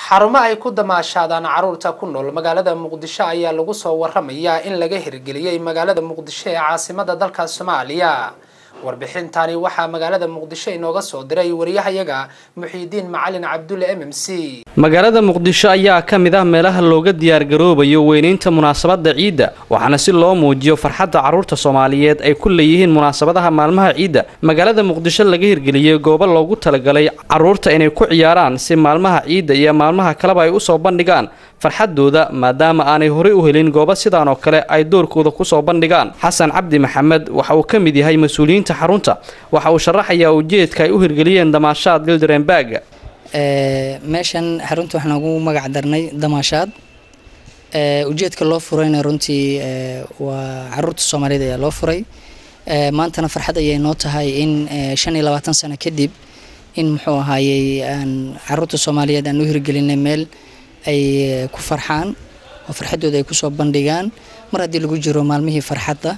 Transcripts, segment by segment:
xarumo ay ku damaashaadaan caruurta ku nool magaalada muqdisho ayaa lagu soo waramayaa in laga hirgeliyey magaalada muqdisho ee caasimada dalka soomaaliya warbixintani waxaa magaalada muqdisho inooga soo diray wariyahayaga muxiidiin macalin cabdulle m m c magaalada muqdisho ayaa ka mid ah meelaha looga diyaargaroobayo weynaynta munaasabadda ciidda waxaana si loo muujiyo farxadda carruurta soomaaliyeed ay ku leeyihiin munaasabadaha maalmaha ciidda magaalada muqdisho laga hirgeliyey goobo loogu talagalay carruurta inay ku ciyaaraan si maalmaha ciidda iyo maalmaha kaleba ay usoo bandhigaan farxadooda maadaama aanay horey u helin goobo sidaan oo kale ay doorkooda kusoo bandhigaan xasan cabdi maxamed waxa uu ka mid yahay mas-uuliyiinta xarunta waxa uu sharaxayaa ujeedka ay u hirgeliyeen damaashaad lildarenbag meeshan xarunta waxaan ugu magac darnay damaashaad ujeedka loo furayna runtii waa caruurta soomaaliyeed ayaa loo furay maantana farxad ayay noo tahay in shan iyo labaatan sano kadib in muxuu ahaayey aan caruurta soomaaliyeed aan u hirgelinay meel ay ku farxaan oo farxadooda ay kusoo bandhigaan mar haddii lagu jiro maalmihii farxadda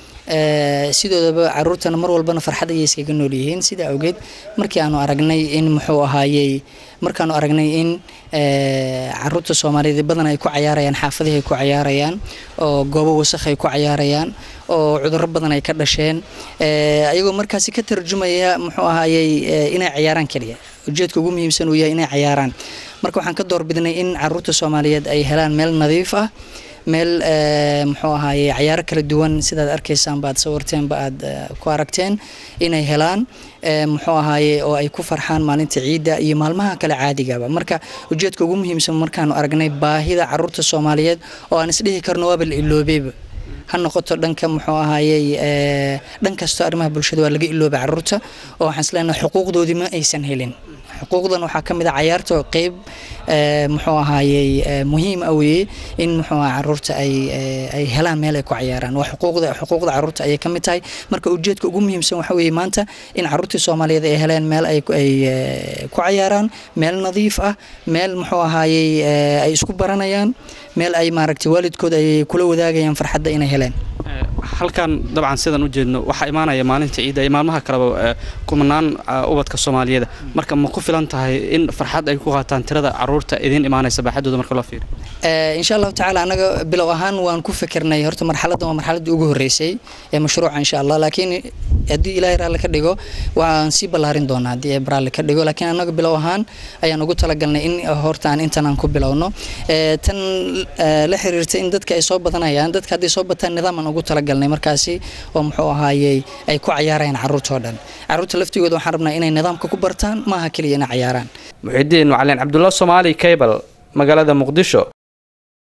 sidoodaba caruurtana mar walbana farxad ayay iskaga nool yihiin sidaa awgeed markii aanu aragnay in muxuu ahaayey markaanu aragnay in caruurta soomaaliyeed badan ay ku cayaarayaan xaafadihi ay ku cayaarayaan oo goobo wasakh ay ku cayaarayaan oo cudurro badan ay ka dhasheen ayagoo markaasi ka tarjumaya muxuu ahaayey inay cayaaraan keliya ujeedka ugu muhiimsan uu yahay inay cayaaraan marka waxaan ka doorbidnay in caruurta soomaaliyeed ay helaan meel nadiif ah meel muxuu ahaaye cayaaro kala duwan sidaad arkaysaan baad sawirteenba aad ku aragteen inay helaan muxuu ahaaye oo ay ku farxaan maalinta ciidda iyo maalmaha kale caadigaba marka ujeedka ugu muhiimsan markaanu aragnay baahida caruurta soomaaliyeed oo aan isdhihi karno waaba la iloobeyba ha noqoto dhanka muxuu ahaayey dhan kastoo arrimaha bulshada waa laga ilooba caruurta oo waxaan isleenahay xuquuqdoodii ma aysan helin xuquuqdan waxaa ka mid a cayaarta oo qeyb muxuu ahaayey muhiim ah weeye in muxuu aha caruurta ay ay helaan meel ay ku cayaaraan waa xuquuqda xuquuqda caruurta ayay ka mid tahay marka ujeedka ugu muhiimsan waxa weeye maanta in caruurtii soomaaliyeed ay heleen meel ay ay ku cayaaraan meel nadiif ah meel muxuu ahaayey ay isku baranayaan meel ay maaragtay waalidkood ay kula wadaagayaan farxadda inay heleen halkan dabcan sidaan u jeedno waxaa imaanaya maalinta ciidda iyo maalmaha kaleba kumanaan ubadka soomaaliyeed marka ma ku filan tahay in farxad ay ku qaataan tirada caruurta idiin imaanaysa baaxadooda marka loo fiiriyo insha allahu tacaala anaga bilow ahaan waan ku fikirnay horta marxaladdan waa marxaladdii ugu horreysay ee mashruuca insha allah laakiin haddii ilaahay raalli ka dhigo waan sii ballaarin doonaa haddii eeb raalli ka dhigo laakiin anaga bilow ahaan ayaan ugu talagalnay in horta aan intan aan ku bilowno tan la xiriirta in dadka ay soo badanayaan dadka hadday soo bataan nidaam aan ugu talagalnay markaasi oo muxuu ahaayey ay ku cayaarayaan caruurtoo dhan caruurta laftigooda waxaan rabnaa inay nidaamka ku bartaan maaha keliya inay cayaaraan muxidiin macalin cabdulla soomaali cable magaalada muqdisho